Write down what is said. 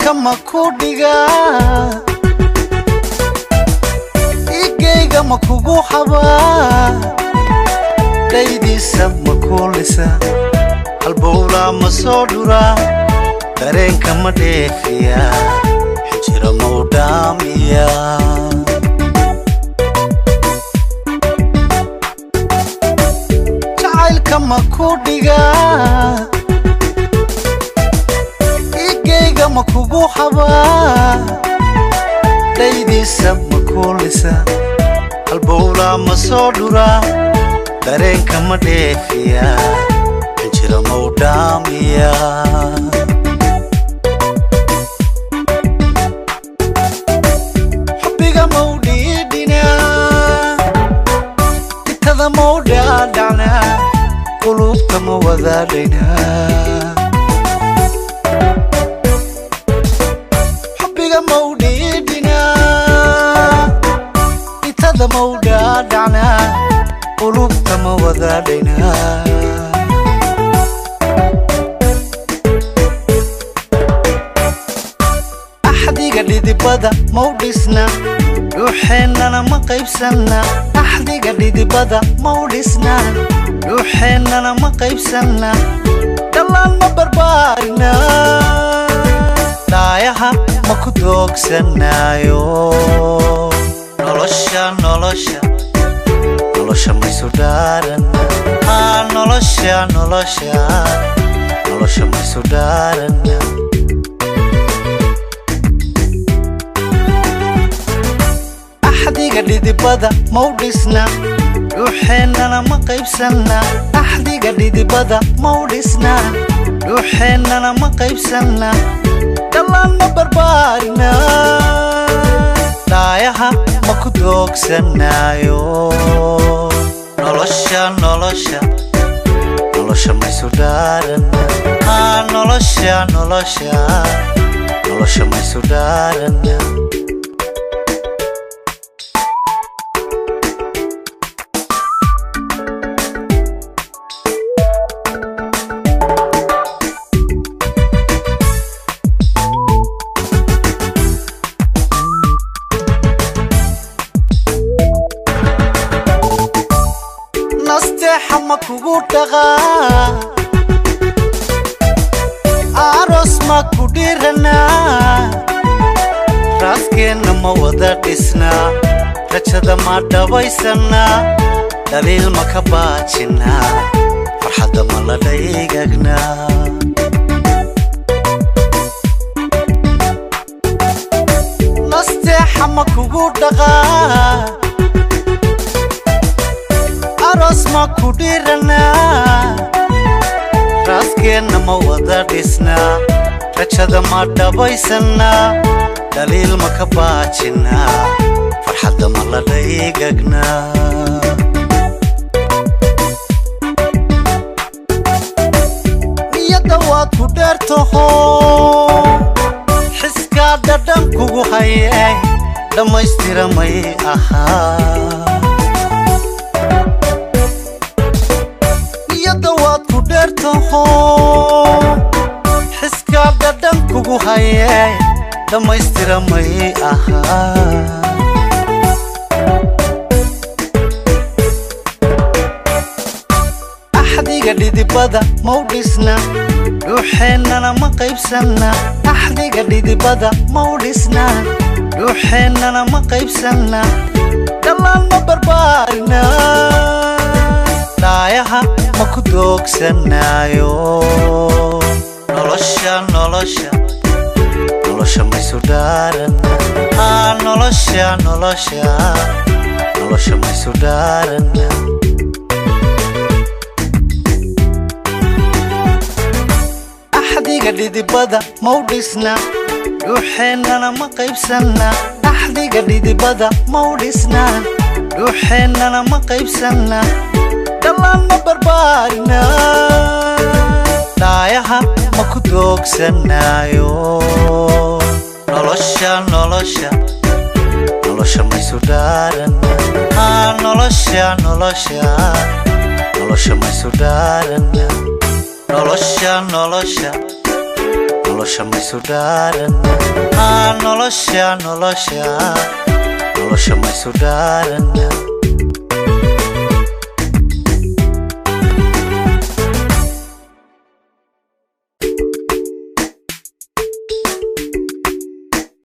jacaylka ma ku dhigaa igayga ma kugu xabaa dhaydiisa ma kuulisa halbowlaa ma soo dhuraa dareenka ma dheefiya xijira ma u dhaamiya jacaylka ma ku dhigaa igayga ma kugu xabaa dhaydiisa ma kuulisa halbowlaa ma soo dhuraa dareenka ma dheefiya xijira ma u dhaamiya xubbiga ma u dhiidhinaa itada ma u dhaadhacnaa qulubta ma wadaadhaynaa xubbiga ma u dhiidhinaa itada ma u dhaadhacnaa qulubta ma wadaadhaynaa axdiga dhidibada ma u dhisna dhuuxeennana ma qaybsanna axdiga dhidibada ma u dhisna dhuuxeennana ma qaybsanna dhallaan ma barbaarina dhaayaha ma ku doogsanaayo nolosha nolosha nolosha maysu dhaarana haa nolosha nolosha nolosha maysu dhaarana axdiga dhidibada ma u dhisna dhuuxeennana ma qaybsanna axdiga dhidibada ma u dhisna dhuuxeennana ma qaybsanna dhallaan ma barbaarina dhaayaha ma ku doogsanaayo nolosha nolosha nolosha maysu dhaarana haa nolosha nolosha nolosha maysu dhaarana nasteexa ma kugu dhaqaa aroos ma ku dhiranaa raaskeenna ma wada dhisnaa rajada ma dhabaysannaa dhaliil ma ka baajinnaa farxadda ma la dhaygagnaa nasteexa ma kugu dhaqaa aroos ma ku dhiranaa raaskeenna ma wada dhisnaa rajada ma dhabaysannaa dhaliil ma ka baajinnaa farxadda ma la dhaygagnaa niyadda waad ku dheertaho xiskaa dhadhan kugu hayay dhammaystira may ahaa niyadda waad ku dheertaho xiskaa dhadhan kugu hayay dhammaystira may ahaa axdiga dhidibada ma u dhisna dhuuxeennana ma qaybsanna axdiga dhidibada ma u dhisna dhuuxeennana ma qaybsanna dhallaan ma barbaarina dhaayaha ma ku doogsanaayo nolosha nolosha nolosha maysu dhaarana haa nolosha nolosha nolosha maysu dhaarana axdiga dhidibada ma u dhisna dhuuxeennana ma qaybsanna axdiga dhidibada ma u dhisna dhuuxeennana ma qaybsanna dhallaan ma barbaarina dhaayaha ma ku doogsanaayo nolosha nolosha nolosha maysu dhaarana haa nolosha nolosha nolosha maysu dhaarana nolosha nolosha nolosha maysu dhaarana haa nolosha nolosha nolosha maysu dhaarana